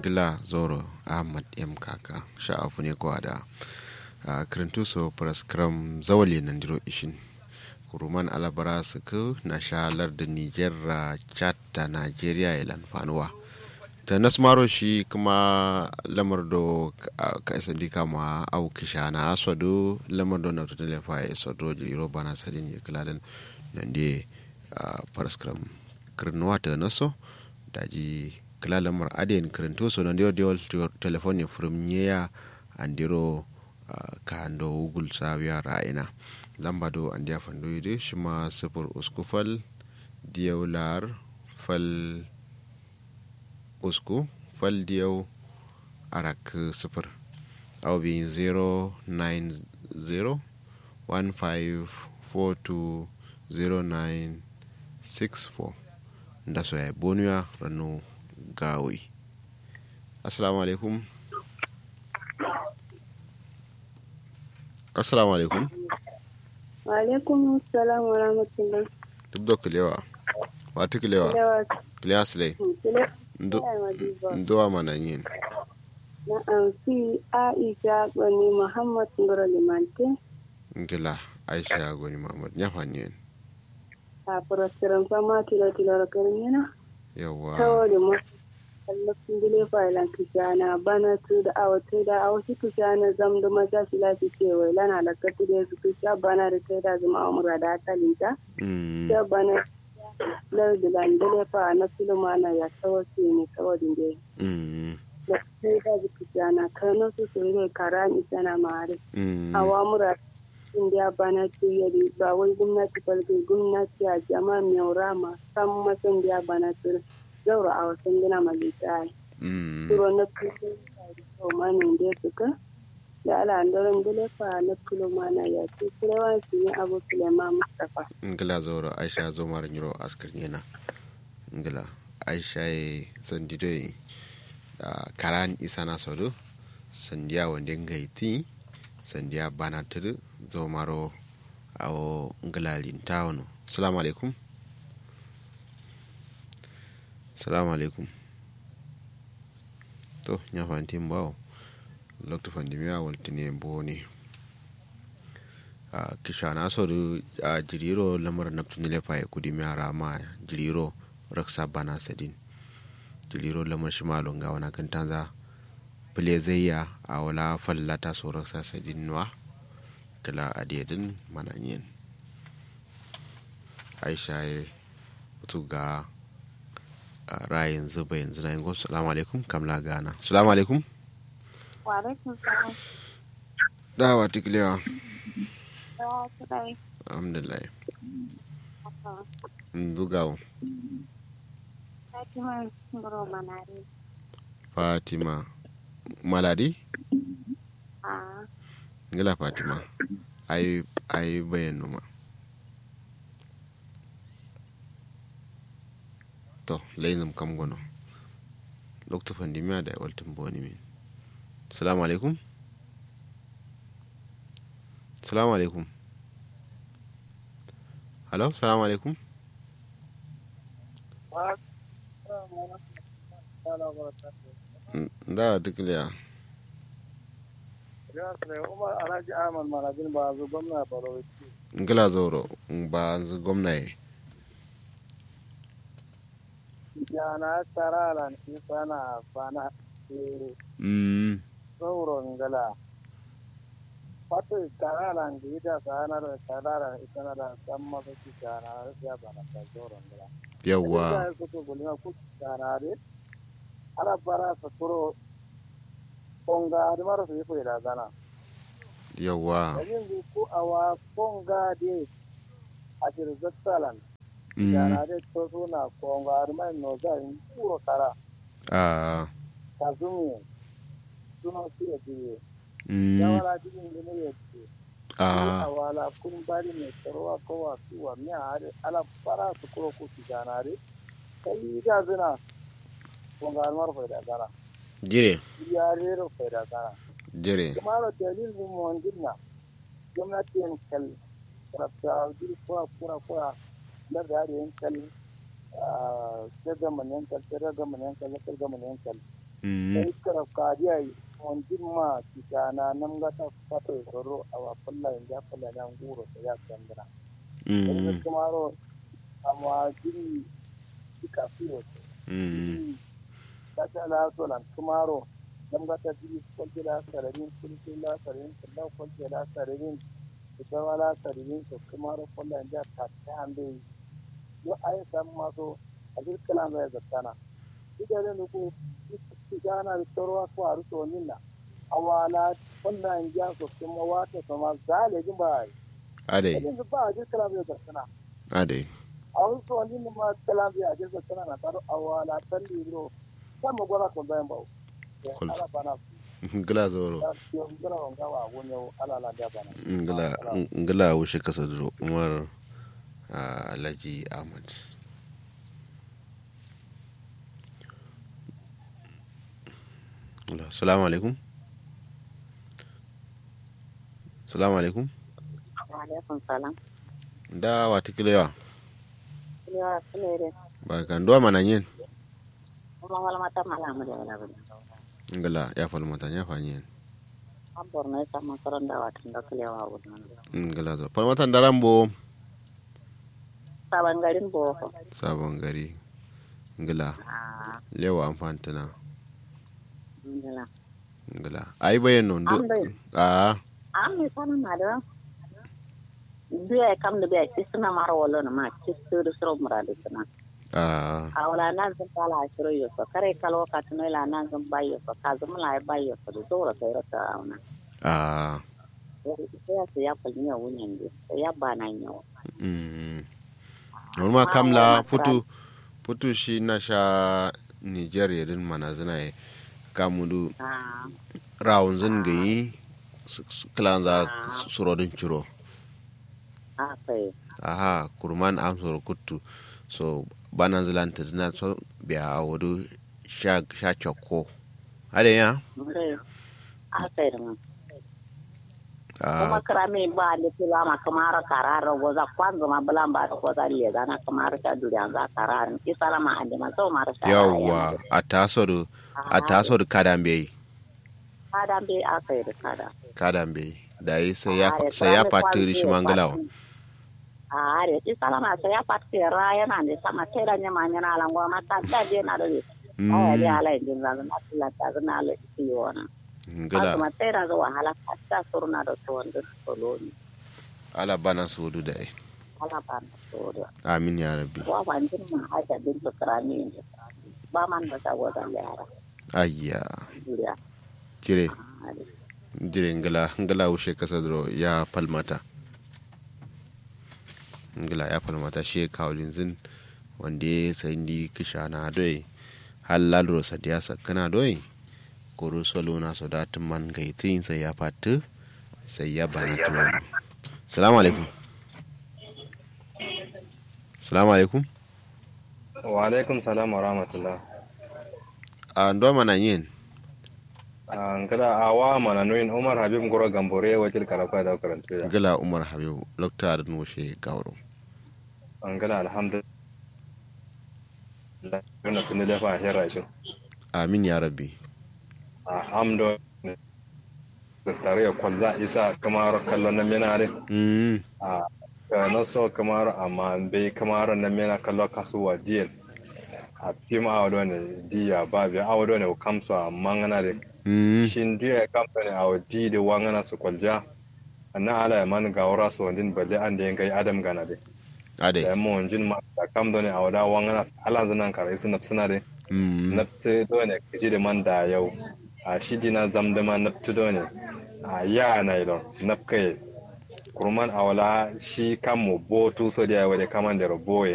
ngila zoro ahmad m kaka sha'afu ne kwa da kirintu so praskram zawali nan diro ishin kuruman alabara suku na shalar da niger chat da nigeria ilan fanuwa ta nasmaro shi kuma lamar do ka isa di kama au kisha na aswado lamar do na tutun lefa ya iswado jiro bana sadin ya kula da nan de praskram kirnuwa ta naso daji kila lamar adiyan kirinto so nan dio dio telefoni from nyeya andiro ka ando ugul sabiya ra'ina lamba do andiya fando yide shima sifur usku fal diyau lar fal usku fal diyau arak sifur au bi 090 15420964 da so ya bonuya ranu gawi assalamu alaikum assalamu alaikum wa alaikum salam wa rahmatullah duk da kulewa wata kulewa kulewa silai nduwa mana yin na amfi aisha gwani muhammad ngoro limante ngila aisha gwani muhammad nyafan yin a furasiran fama tilo tilo karnina yawa kawai mu kallafin gile fa'ilan kishana bana tu da awa tu da awa su kishana zam da maza shi lafi cewa lana da katu da su kisha bana da kai da zama amura da akalinta ya bana lar da landale fa na filmana ya tawo su ne kawai da da kai da su kishana kano su su ne karani sana mare awa mura indiya bana ce yari ba wai gwamnati falke gwamnati a jama'a mai rama san masan da bana tura zaura a wasan gina malita turo na kusa da mani da suka da ala andoran dilefa na kilo mana ya ce kirewa su yi abu sulema mustapha ngila zaura aisha zo mara nyiro askar yana ngila aisha ya sandido karan isa na sodo sandiya wanda ngaiti sandiya bana tudu zo maro awo ngilalin tawano salamu alaikum salamu alaikum to nya fantin bawo lokto fandimiya waltine bone a kisha na so a jiriro lamar naftuni lefa ya kudi mi rama jiriro raksa bana sadin jiriro lamar shi malon ga wana kan tanza fule zayya a wala fallata so raksa sadin wa kala adiyadin mananyin aisha ya mutu ga rayin zuba yanzu na yin salamu alaikum kamla gana salamu alaikum wa alaikum salam dawa tiklewa da kudai alhamdulillah dugawo fatima ngoro manari fatima maladi a ngila fatima ai ai bayan numa to layin kam gono lokto fandimiya da waltin boni min salamu alaikum salamu alaikum halo salamu alaikum da dukliya umar alhaji ahmad marabin ba zo gwamna baro ngila zoro ba zu gwamna ye yana karalan isana fana mm sauro ngala wato karalan da ita sanar karalan isana da san masa ki kana ya bana ta sauro ngala yawwa ya kuto gulma ku kana re ala bara sa turo konga da mara su yi da gana yawwa yanzu ku awa konga de a jirzattalan mm yana de to suna konga har mai no za in kuro kara ah kazumi suna su ya biye mm yawala cikin gini ya ce ah awala kun bari mai tsarwa kowa suwa miya hari ala fara su kuro ku su ganare kai da zina konga har mara faida gana jire ya rero faida gana jire kuma da dalil mu mon dinna gwamnati yan kal rabta jiri kura kura kura da da yan kal sai ga man yan kal sai ga man yan kal sai ga man yan kal mm sai kara kadiya on dimma tikana nam gata fato soro awa pulla inja pulla nan guro to ya kandira mm sai kumaro amma jiri tika fiyo mm kata la so lan kumaro nam gata jiri kwalje la sararin kulje la sararin kullu kwalje la sararin ita wala sararin to kumaro pulla inja ta ta ande yo ay sam maso ajir kala mai zakana idan ne ko gana da tsoro ko a ruso nina awala wannan ya so kuma wata sama zalejin ba ade idan ba ajir kala mai zakana ade a ruso nina ma kala mai ajir zakana na taro awala tan libro sama gora ko bayan ba Kul. ala bana ngila zoro ya yo ngara wanga wa wonyo ala la da bana ngila ngila wushe kasa duro umar ah, alhaji ahmad Ngila, salamu alaikum salamu alaikum alaikum salam da wata kilewa yawa sunere barkan duwa mana yin kuma wala mata malamu da wala bane ngila ya fal mata ya fanyi an borno ya samu karon da watan da kulewa wannan ngila zo fal mata darambo sabon garin boko sabon gari ngila a lewa amfantana ingila ngila ai bayan non an bai a an mai sanin ma da biya kam da biya kisna mara wala na ma kisu da suro muradu sana a a wala nan zan kala shiro yo so kare kalo ka tuno ila nan zan bayo so ka zama la bayo so da zora kai rata auna a sai ya sai ya kulnya wunyan da sai ya bana nyawa mm norma kamla putu putu shi na sha nigeria din mana zina ye kamudu a rawun zin gayi kilan za surodin ciro a sai aha kurman am soro kuttu so banan zilanta zina so biya a wadu sha sha chokko ade ya mure a sai da ma a kuma kira mai ba da tula ma kamar karara goza kwanza ma bulan ba da goza le zana kamar ta duriya za kararin isala ma ande ma so mara sha yawwa a taso da a taso da kadan bai kada be a sai da kada kadan bai da yi sai ya sai ya fatiri shi mangalawa a are isala ma sai ya fatiri ra yana ne sama sai da nyama nyana ala ngwa ma ta da je na da aya dia ala injin za na tula ta na ala isiona ngala kuma sai da wahala ta surna da to wanda soloni ala bana sudu da yi ala ba to da amin ya rabbi wa ban jin ma aja bin to krani ba man da ta goza yara ayya duriya jire jire ngala ngala wushe kasa dro ya palmata ngala ya palmata shi kawlin zin wanda ya sai ndi kishana doi halal ro sadiya sakana doi koro solo na so datin man gaitin sai ya fatu sai ya bana tuwon salamu alaikum salamu alaikum wa alaikum salam wa rahmatullah a ndo mana yin an kada awa mana nuyin umar habib goro gambore wakil karafa da karanta ya gala umar habibu lokta da nushe gawaro an kada alhamdulillah yana kunni dafa a hira shi amin ya rabbi alhamdulillah da tare ya kwalza isa kamar kallon na mena ne mm a na so kamar amma bai kamar na mena kallon kasuwa diyal a fim a wadda ne diya ba biya a wadda ne kamsu a mangana da mm shin diya kamfani a wadda da wangana su kwalja na ala ya man ga wura su wandin balle an da yankai adam gana de ade da mo wanjin ma da kam done a wada wangana ala zanan kare su nafsuna de mm nafte done kiji da man da yau a shi dina zam da ma nafte done a ya na idon nafkai kurman a wala shi kan mo bo tu so da wade kaman da roboye